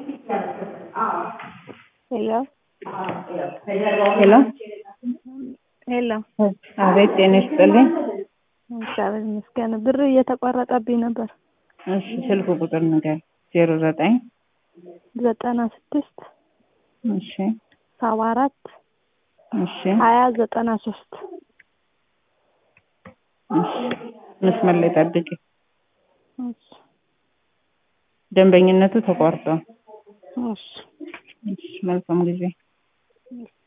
ሄሎ ሄሎ ሄሎ አቤት፣ ጤና ይስጥልኝ። እግዚአብሔር ይመስገን። ብር እየተቋረጠብኝ ነበር። እሺ፣ ስልክ ቁጥር ንገር። ዜሮ ዘጠኝ ዘጠና ስድስት እሺ፣ ሰባ አራት እሺ፣ ሀያ ዘጠና ሶስት እሺ። መስመር ላይ ጠብቂ። ደንበኝነቱ ተቋርጧል። እሺ እሺ፣ መልካም ጊዜ